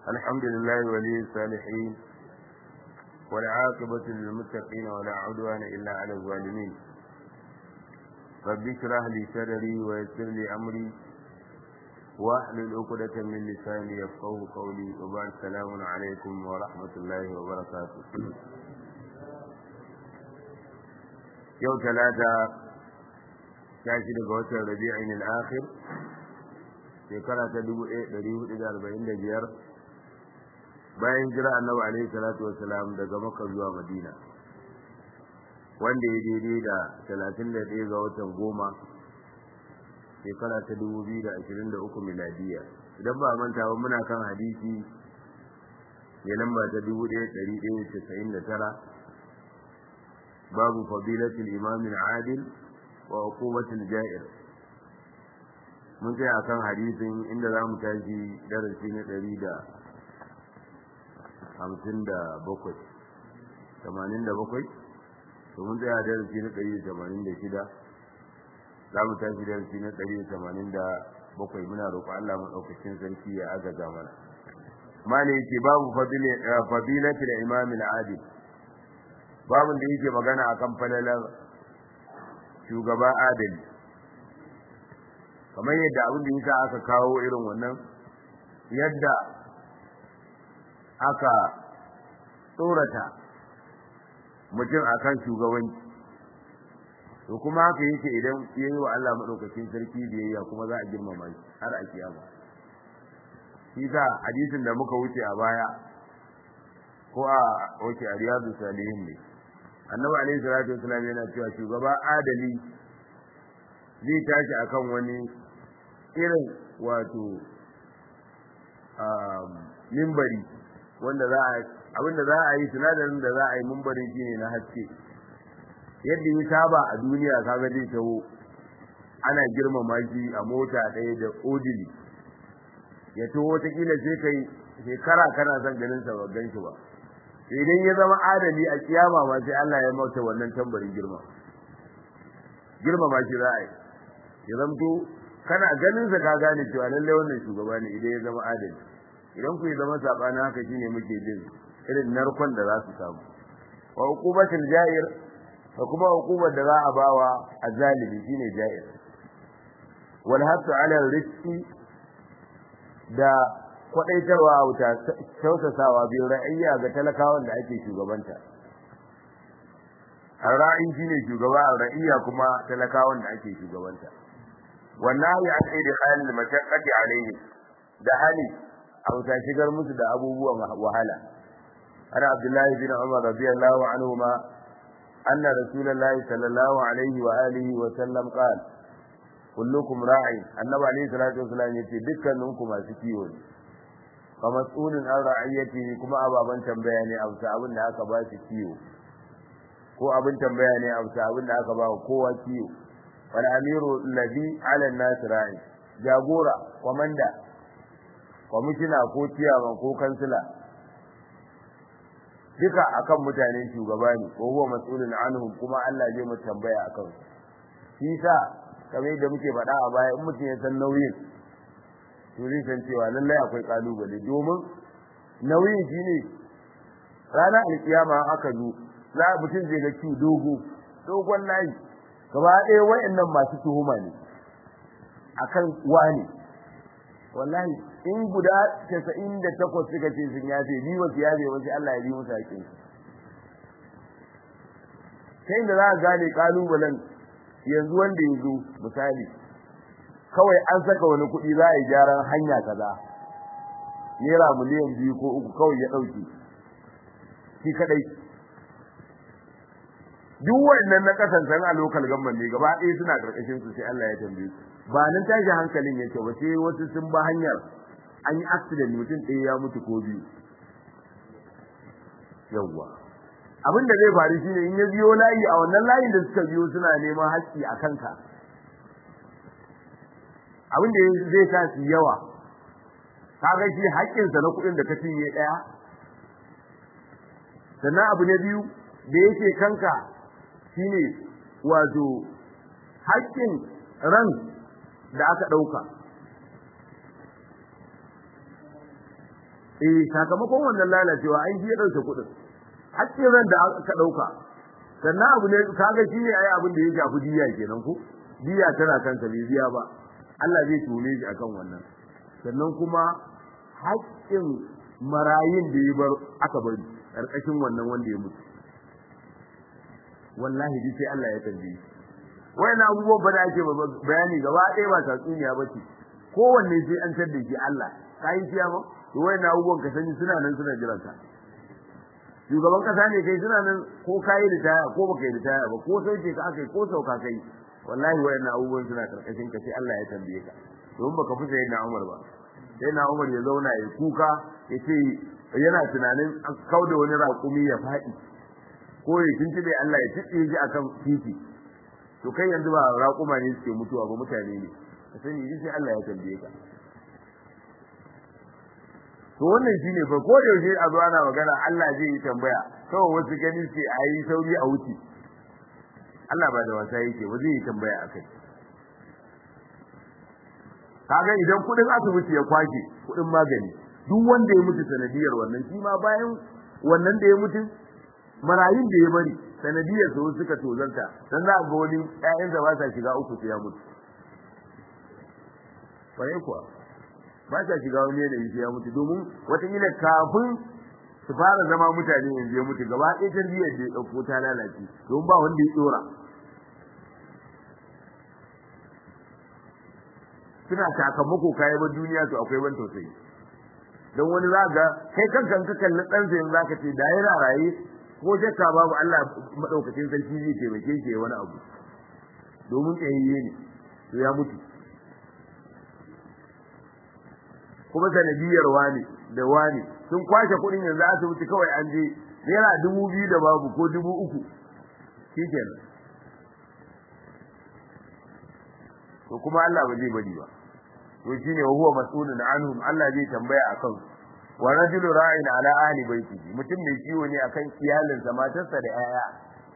الحمد لله ولي الصالحين والعاقبة للمتقين ولا عدوان إلا على الظالمين رب اشرح لي صدري ويسر لي أمري واحلل عقدة من لساني يفقه قولي وبعد السلام عليكم ورحمة الله وبركاته يوم ثلاثة tashi daga watan rabi'in al-akhir shekara ta 1445 bayan jira annabi alaihi salatu wassalam daga makka zuwa madina wanda ya daidai da 31 ga watan goma shekara ta 2023 miladiya idan ba manta ba muna kan hadisi ne lamba ta 1199 babu fadilatul imam al-adil wa hukumatul ja'ir mun sai akan hadisin inda za mu tashi darasi na ɗari da hamsin da bakwai tamanin da bakwai to mun tsaya darasi na ɗari da tamanin da shida za mu tashi darasi na ɗari da tamanin da bakwai muna roƙo Allah maɗaukacin sarki ya agaza mana mali yake babu fadilatul imam al-adil babun da yake magana akan falalar shugaba adali kamar yadda abin da yasa aka kawo irin wannan yadda aka tsorata mutum akan shugabanci to kuma haka yake idan yayi wa Allah madaukakin sarki biyayya kuma za a girmama shi har a kiyama shi sa hadisin da muka wuce a baya ko a wace a riyadu salihin ne annabi alaihi salatu wasallam yana cewa shugaba adali zai tashi akan wani irin wato mimbari wanda za a abinda za a yi sinadarin da za a yi mimbarin shine na haske yadda ya saba a duniya kaga zai taho ana girmama shi a mota ɗaya da odili ya taho wataƙila sai kai shekara kana son ganin sa ba gan shi ba idan ya zama adali a kiyama ma sai Allah ya mauta wannan tambarin girma girma ma shi ra'ayi ya zamto kana ganin sa ka gane cewa lalle wannan shugaba ne idan ya zama adali idan ku ya zama sabana haka shine muke jin irin narkon da za su samu wa uqubatul ja'ir da kuma uqubar da za a bawa azalimi shine ja'ir wal hasu ala rizqi da kwadaitarwa a wuta tausasawa biyu ra'ayya ga talakawan da ake shugabanta ra'ayin shine shugaba ra'ayya kuma talakawan da ake shugabanta wannan ya sai da halin mashaqqati alaihi da hali a wuta shigar musu da abubuwan wahala ana abdullahi bin umar radiyallahu anhuma anna rasulullahi sallallahu alaihi wa alihi wa sallam qala kullukum ra'in annabi alaihi salatu wasallam yace dukkaninku masu kiwo ne fa mas'ulun an ra'iyatihi kuma ababan tambaya ne a bisa abin da aka ba shi kiwo ko abin tambaya ne a bisa abin da aka ba kowa kiwo wal amiru alladhi 'ala an-nas ra'i jagora komanda kwamishina ko ciyaman ko kansila duka akan mutane shugaba ne ko huwa mas'ulun anhum kuma Allah zai mu tambaya akan shi sa kamar yadda muke faɗa a baya in mutum ya san nauyin to zai san cewa lallai akwai kalubale domin nauyin shine ranar alkiyama aka zo za mutum zai ga ci dogo dogon layi gaba ɗaya wayannan masu tuhuma ne akan wani wallahi in guda 98 suka ce sun yafe bi wasu yafe wasu Allah ya bi musu haƙin sai da za ka gane kalubalen yanzu wanda ya zo misali kawai an saka wani kuɗi za a yi gyaran hanya kaza naira miliyan biyu ko uku kawai ya ɗauke shi kadai duk wannan na kasancan a lokal gamban ne gaba ɗaya suna ƙarƙashin su sai Allah ya tambaye su ba nan tashi hankalin yake ba sai wasu sun ba hanyar an yi accident mutum ɗaya ya mutu ko biyu yawwa abin da zai faru shine in ya biyo layi a wannan layin da suka biyo suna neman haƙƙi a kanka abin da zai sa su yawa kaga shi haƙƙinsa na kuɗin da ka cinye ɗaya sannan abu na biyu da yake kanka shine wato haƙƙin ran da aka ɗauka eh sakamakon wannan lalacewa an ji ya dauke kuɗin hakkin ran da aka dauka sannan abu ne kaga shi ne ai abin da ya shafi diya kenan ko diya tana kansa bai biya ba Allah zai tune shi akan wannan sannan kuma haƙƙin marayin da ya bar aka bari ƙarƙashin wannan wanda ya mutu wallahi dai sai Allah ya tambaye shi wayannan abubuwan ba da ake bayani gaba ɗaya ba tatsuniya ba ce kowanne sai an tar da shi Allah kai ciya ma to wayannan abubuwan ka sani suna nan suna jiran ka shugaban kasa ne kai suna nan ko kai ritaya ko baka yi ritaya ba ko sauke ka akai ko sauka kai wallahi wayannan abubuwan suna karkashin ka sai Allah ya tambaye ka don baka fi sai na Umar ba sai na Umar ya zauna ya kuka ya ce yana tunanin an kauda wani raƙumi ya faɗi ko ya tuntube Allah ya tuɗe shi akan titi to kai yanzu ba raƙuma ne suke mutuwa ba mutane ne ka sani sai Allah ya tambaye ka to wannan shine fa ko da yaushe a zo ana magana Allah zai yi tambaya kawai wasu gani ce a yi sauri a wuce Allah ba da wasa yake ba zai yi tambaya akai kaga idan kudin asibiti ya kwake kudin magani duk wanda ya mutu sanadiyar wannan shi ma bayan wannan da ya mutu marayun da ya bari sanadiyar su suka tozarta dan za ga wani ƴaƴan da ba sa shiga uku sai ya mutu bare kuwa ba sa shiga wani yanayi sai ya mutu domin wataƙila kafin su fara zama mutane yanzu ya mutu gaba ɗaya tarbiyyar da ya ɗauko ta lalace domin ba wanda ya ɗora suna sakamako kayan ba duniya to akwai ban tausayi don wani za ga kai kankan ka kalli ɗansa yanzu zaka ce da yana raye ko shakka babu Allah madaukakin sarki zai taimake shi wani abu domin tsayayye ne to ya mutu kuma sanadiyar wani da wani sun kwashe kuɗin yanzu asibiti kawai an je naira dubu biyu da babu ko dubu uku shikenan to kuma Allah ba zai bari ba to shine wa huwa mas'ulun anhum Allah zai tambaya akan wa rajulu ra'in ala ahli baitihi mutum mai kiwo ne akan iyalinsa matarsa da 'ya'ya.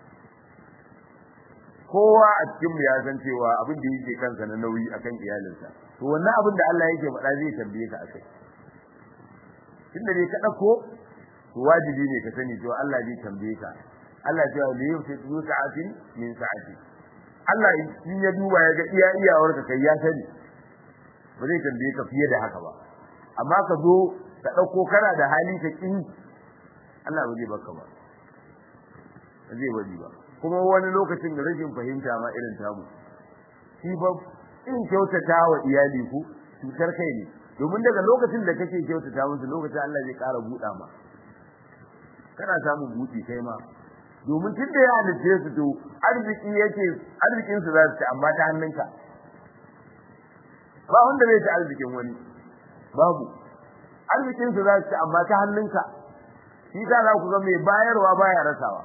kowa a cikin mu ya san cewa abin da yake kansa na nauyi akan iyalinsa to wannan abin da Allah yake faɗa zai tambaye ka akai tunda dai ka dauko to wajibi ne ka sani cewa Allah zai tambaye ka Allah ya ce li yufitu sa'atin min sa'ati Allah in ya duba ya ga iya iyawar ka kai ya sani ba zai tambaye ka fiye da haka ba amma ka zo ka dauko kana da hali ka kin Allah ba zai baka ba zai bari ba kuma wani lokacin da rashin fahimta ma irin tamu shi ba in kyautata wa iyali ku cutar kai ne domin daga lokacin da kake kyautata musu lokacin Allah zai ƙara buɗa ma kana samun buɗi kai ma domin tun da ya halitta su to arziki yake arzikin su za su ci amma ta hannunka ba wanda zai ci arzikin wani babu arzikin su za su ci amma ta hannunka shi ta za ku ga mai bayarwa baya rasawa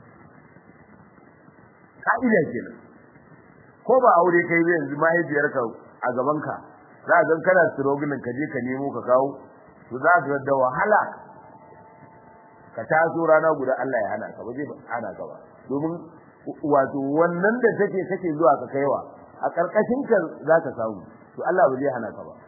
ka'ida kenan ko ba aure kai zai yanzu mahaifiyarka a gabanka za a gan kana strogulin ka je ka nemo ka kawo to za ka da wahala ka taso rana guda Allah ya hana ka ba zai hana ka ba domin wato wannan da take take zuwa ka kaiwa a karkashin ka za ka samu to Allah ba zai hana ka ba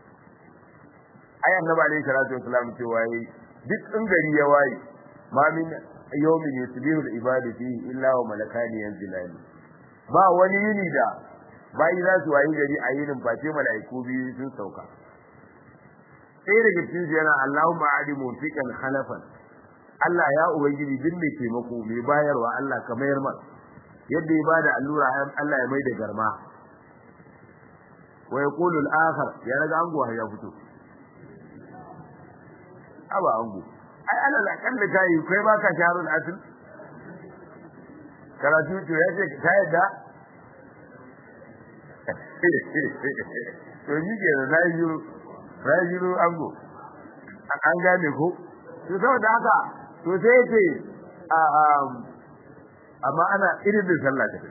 ai annabi alaihi salatu wasallam cewa yi duk in gari ya waye ma min yawmin yusbihu al-ibadu fihi illa wa malakani yanzilani ba wani yini da bayi za su wayi gari a yinin face mala'iku biyu sun sauka sai daga cikin su yana Allahumma adi mufiqan khalafan Allah ya ubangiji duk mai taimako mai bayarwa Allah ka mayar masa yadda ya bada allura Allah ya mai da garma wa yaqulu al-akhar ya raga ango ya fito aba ango ai alal akalla kai kai baka shaharul asl karatu to ya ce ka yadda to ni ke da rayu rayu ango an gane ko to saboda haka to sai yace a amma ana irin da sallah ta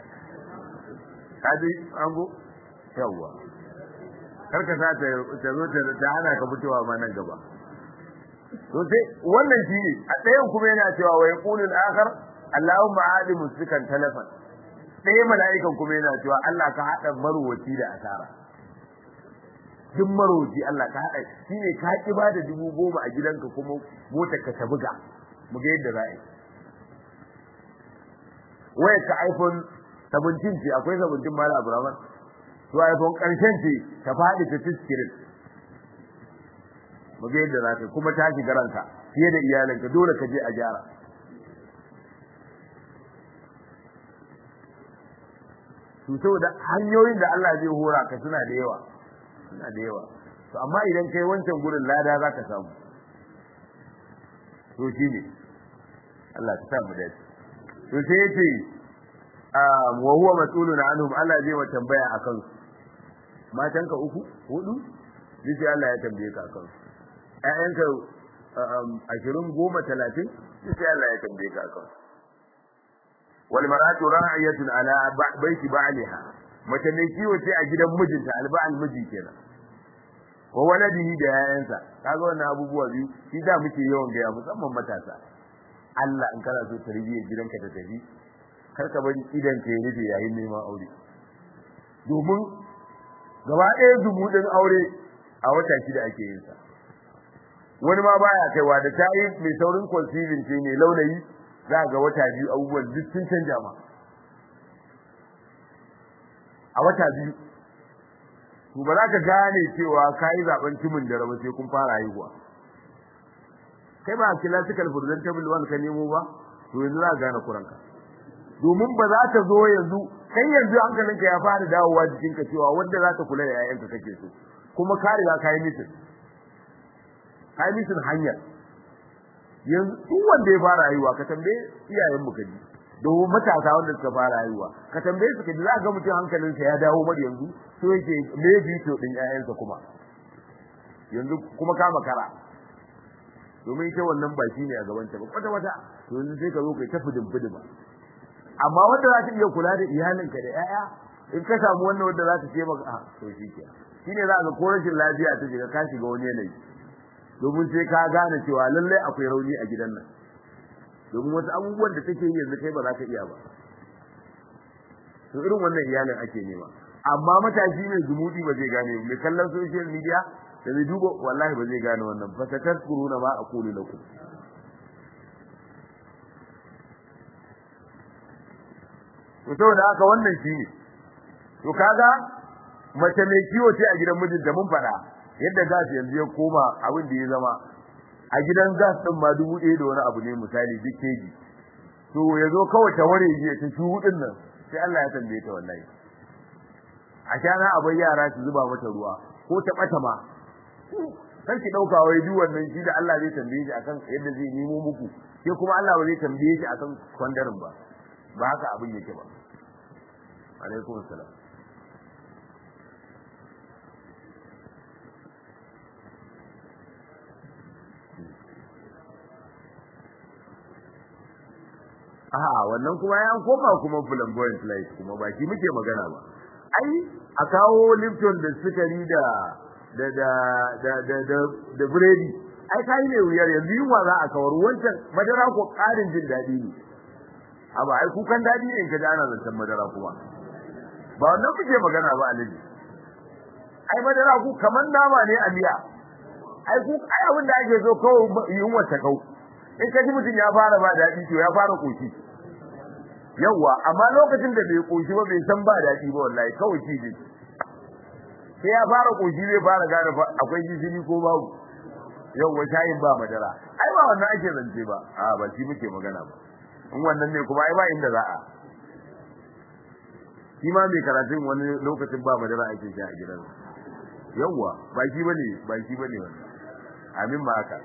kaji ango yawa karka sa ta ta zo ta hana ka fitowa ma nan gaba to sai wannan shi ne a ɗayan kuma yana cewa wa yaqulul akhar Allahumma adi musikan talafan ɗaya mala'ikan kuma yana cewa Allah ka haɗa marwaci da asara duk maroji Allah ka haɗa shine ka ki ba da dubu goma a gidanka kuma motar ka ta buga mu ga yadda za a yi waya ka iPhone 17 ce akwai 17 mala Abraman to iPhone karshen ce ta faɗi ta tiskirin mu ga yadda za ka kuma ta shiga ranka fiye da iyalinka dole ka je a gyara to saboda hanyoyin da Allah zai hora ka suna da yawa suna da yawa to amma idan kai wancan gurin lada za ka samu to shine Allah ta samu dace to sai yace wa huwa mas'ulun anhum Allah zai wa tambaya akan su matan ka uku hudu sai Allah ya tambaye ka akan su ƴaƴanka ashirin goma talatin sai Allah ya tambaye ka akan su wal mar'atu ra'iyatun ala baiti ba'liha mace mai kiwo ce a gidan mijinta alba'al miji kenan wa waladihi da yayansa kaga wannan abubuwa biyu shi da muke yawan gaya musamman matasa Allah in kana so tarbiyyar gidanka ta tafi kar ka bari idan ka rufe yayin neman aure domin gaba ɗaya zumuɗin aure a wata shida ake yin sa wani ma baya kaiwa da ta yi mai saurin conceiving ce mai launayi za ga wata biyu abubuwan duk sun canja ma a wata biyu to ba za ka gane cewa ka yi zaben timin da raba sai kun fara haihuwa kai ba classical presentable one ka nemo ba to yanzu za ka gane kuranka domin ba za ta zo yanzu kai yanzu hankalinka ya fara dawowa jikinka cewa wanda za ta kula da 'ya'yanka kake so kuma ka riga ka yi mitin ka yi mitin hanyar yanzu duk wanda ya fara haihuwa ka tambaye iyayen mu kaji domin matasa wanda suka fara haihuwa ka tambaye su kaji za ga mutum hankalinsa ya dawo mar yanzu so yake me bito din ƴaƴansa kuma yanzu kuma kama kara domin ita wannan ba shi ne a gaban ta ba kwata kwata to yanzu sai ka zo kai ta fudin fudin amma wanda za ta iya kula da iyalinka da ƴaƴa in ka samu wannan wanda za ta ce maka a to shi ke shine za ka ko rashin lafiya ta shiga ka shiga wani yanayi domin sai ka gane cewa lallai akwai rauni a gidan nan domin wasu abubuwan da take yi yanzu kai ba za ka iya ba to irin wannan iyalin ake nema amma matashi mai zumudi ba zai gane mai kallon social media da zai duba wallahi ba zai gane wannan fa ta taskuruna ma aqulu lakum to saboda haka wannan shine to kaga mace mai kiwo ce a gidan mijinta mun faɗa yadda gas yanzu ya koma abin da ya zama a gidan gas din ma dubu ɗaya da wani abu ne misali duk keji to ya zo kawai ta ware ji ta shu hudun nan sai Allah ya tambaye ta wallahi a shana abai yara su zuba mata ruwa ko ta bata ma kan ki dauka wai duk wannan shi da Allah zai tambaye shi akan yadda zai nemo muku sai kuma Allah ba zai tambaye shi akan kwandarin ba ba haka abin yake ba alaikum assalam A'a wannan kuma ya koma kuma flamboyant light kuma ba shi muke magana ba. Ai a kawo Lipton da sukari da da da da da da, da biredi. Ai kai ne wuyar yanzu yunwa za a kawar wancan madara ko karin jin daɗi ne. Aba ai kukan daɗi ne ka ana zancen madara kuma. Ba wannan kuke magana ba alaji. Ai madara ku kaman nama ne a miya. Ai ku ai abin da ake so kawai yunwa ta kau. in ka ji mutum ya fara ba daɗi to ya fara koshi yawwa amma lokacin da bai koshi ba bai san ba daɗi ba wallahi kawai shi ne sai ya fara koshi zai fara gane akwai gishiri ko babu yawwa shayin ba madara ai ba wannan ake zance ba a ba shi muke magana ba in wannan ne kuma ai ba inda za a shi ma mai karatun wani lokacin ba madara ake sha a gidan yawwa ba shi bane ba shi bane wannan amin ma haka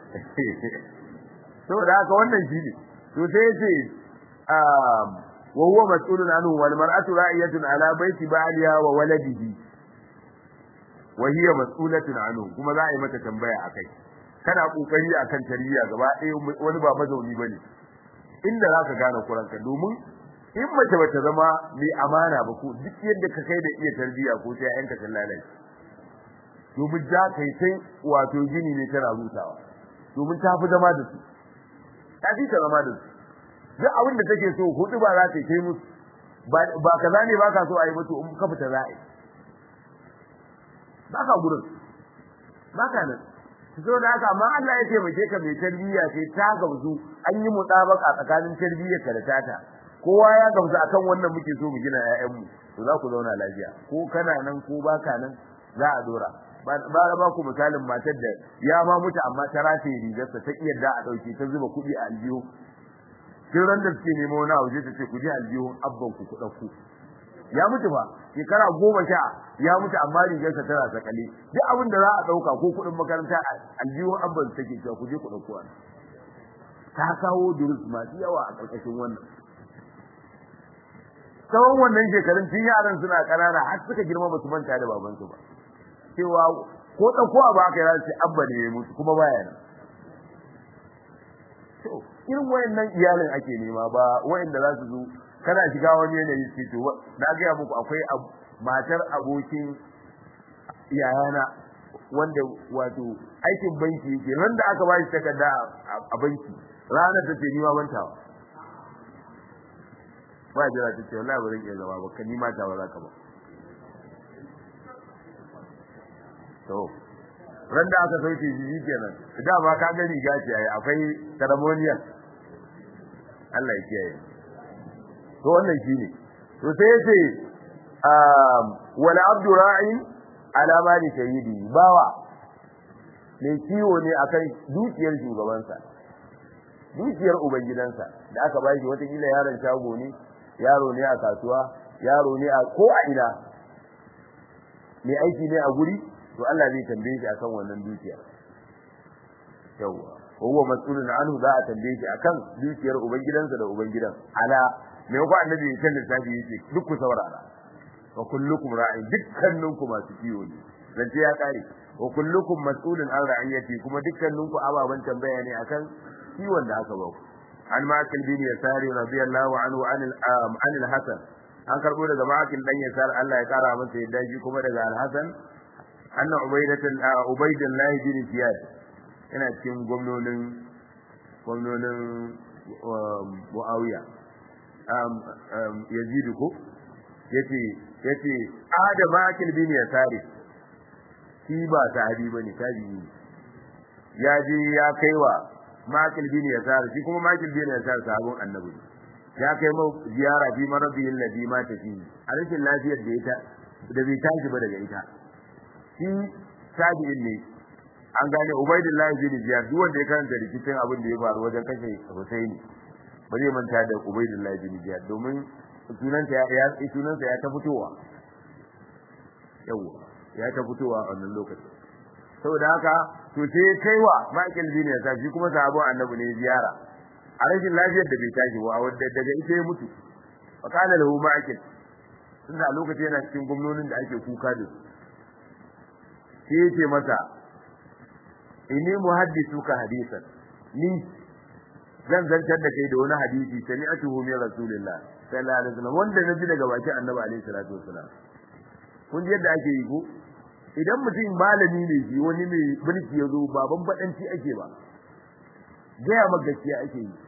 saboda haka wannan shine to sai yace um wa huwa mas'ulun anhu wal mar'atu ra'iyatun ala baiti ba'liha wa waladihi wa hiya mas'ulatun anhu kuma za a yi mata tambaya akai kana kokari akan tarbiyya gaba ɗaya wani ba mazauni bane inda zaka gane kuranka domin in mace bata zama mai amana ba ko duk yadda ka kai da iya tarbiyya ko sai yanka ta lalace domin za ka yi sai wato gini ne tana rutawa domin ta fi zama da su ta fi zama da su duk abin da take so hudu ba za ta kai musu ba kaza ne ba ka so a yi musu in ka fita za a yi baka gurin baka nan so da haka amma Allah ya taimake ka mai tarbiyya sai ta gamsu an yi mutabaka tsakanin tarbiyyar ka da tata kowa ya gamsu akan wannan muke so mu gina ƴaƴan mu to za ku zauna lafiya ko kana nan ko baka nan za a dora ba ba ku misalin matar da ya ma mutu amma ta rataye rigarsa ta iya da a dauke ta zuba kuɗi a aljihu kin ran da suke nemo wani abu ta ce ku je aljihun abban ku ku ɗauko ya mutu ba shekara goma sha ya mutu amma rigarsa tana sakale duk abin da za a dauka ko kudin makaranta aljihun abban take cewa ku je ku dauko wani ta kawo durus masu yawa a karkashin wannan tsawon wannan shekarun tun yaran suna kanana har suka girma ba su manta da babansu ba cewa ko dauko abu aka yi sai abba ne ya mutu kuma baya nan to irin wayannan iyalin ake nema ba wayanda za su zo kana shiga wani yanayi ce to na ga muku akwai matar abokin yayana wanda wato aikin banki yake ran da aka bashi takarda a banki ranar ta ce ni ma bantawa ba jira ta ce wallahi ba zan iya zama ba kan ni ma ta ba za ka ba to ran da aka sauke shi kenan da ba ka ga riga ce ai akwai ceremonial Allah ya kiyaye to wannan shine to sai yace um wala abdu ra'in ala mali sayyidi bawa mai kiwo ne akan dukiyar shugabansa dukiyar ubangidansa da aka bashi wata kila yaron shago ne yaro ne a kasuwa yaro ne a ko a ina mai aiki ne a guri to Allah zai tambaye shi akan wannan dukiya yawa huwa mas'ulun anhu za a tambaye shi akan dukiyar ubangidansa da ubangidan ala me ko annabi ya kan lissafi yake duk ku saurara wa kullukum ra'in dukkaninku masu kiwo ne zance ya kare wa kullukum mas'ulun an ra'iyati kuma dukkaninku ababan tambaya ne akan kiwon da aka ba ku an makil bin yasari radiyallahu anhu an an al-hasan an karbo daga makil dan yasar Allah ya kara masa yadda shi kuma daga al-hasan anna ubaydatul ubaydullah bin ziyad yana cikin gwamnonin gwamnonin muawiya yazidu ko yace yace adama akil bin yasari shi ba sahabi bane tabi'i ya je ya kaiwa makil bin yasari shi kuma makil bin yasari sahabon annabi ya kai mau ziyara fi marabiyil ladhi ma tafi a rashin lafiyar da ita da bai tashi ba daga ita shi tabi'in ne an gane ubaidullahi bin ziyad duk wanda ya karanta rikicin abin da ya faru wajen kashe husaini ba zai manta da ubaidullahi bin ziyad domin sunansa ya sunansa ya ta fitowa yawa ya ta fitowa a wannan lokacin saboda haka to sai kaiwa Michael bin Yasa shi kuma sahabon annabi ne ziyara a rashin lafiyar da bai tashi ba wanda daga ita ya mutu fa kana lahu Michael tunda a lokacin yana cikin gwamnonin da ake kuka da sai yace masa inni muhaddisuka hadisan ni zan zantar da kai da wani hadisi sami'atuhu min rasulillah sallallahu alaihi wasallam wanda naji daga bakin annabi alaihi salatu wasallam kun ji yadda ake yi ko idan mutum malami ne shi wani mai mulki ya zo baban badanci ake ba gaya maka gaskiya ake yi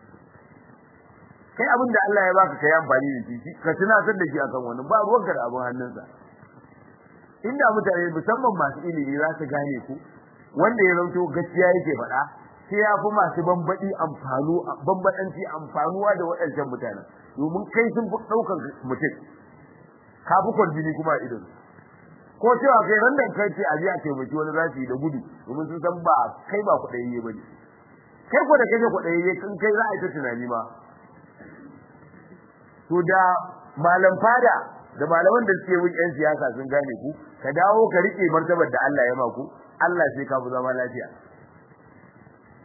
kai abin da Allah ya baka kai amfani da shi ka tunatar da shi akan wannan ba ruwanka da abin hannunsa inda mutane musamman masu ilimi za su gane ku wanda ya zanto gaskiya yake faɗa sai ya fi masu bambaɗi amfanu bambaɗanci amfanuwa da waɗancan mutanen domin kai sun fi ɗaukar mutum ka fi kwarjini kuma a idon ko cewa kai ran da kai ce a je a taimaki wani za su yi da gudu domin sun san ba kai ba kuɗayayye ba ne kai ko da kai kuɗayayye kan kai za a yi ta tunani ma to da malam fada da malaman da suke wun 'yan siyasa sun gane ku ka dawo ka rike martabar da Allah ya maku Allah sai ka fi zama lafiya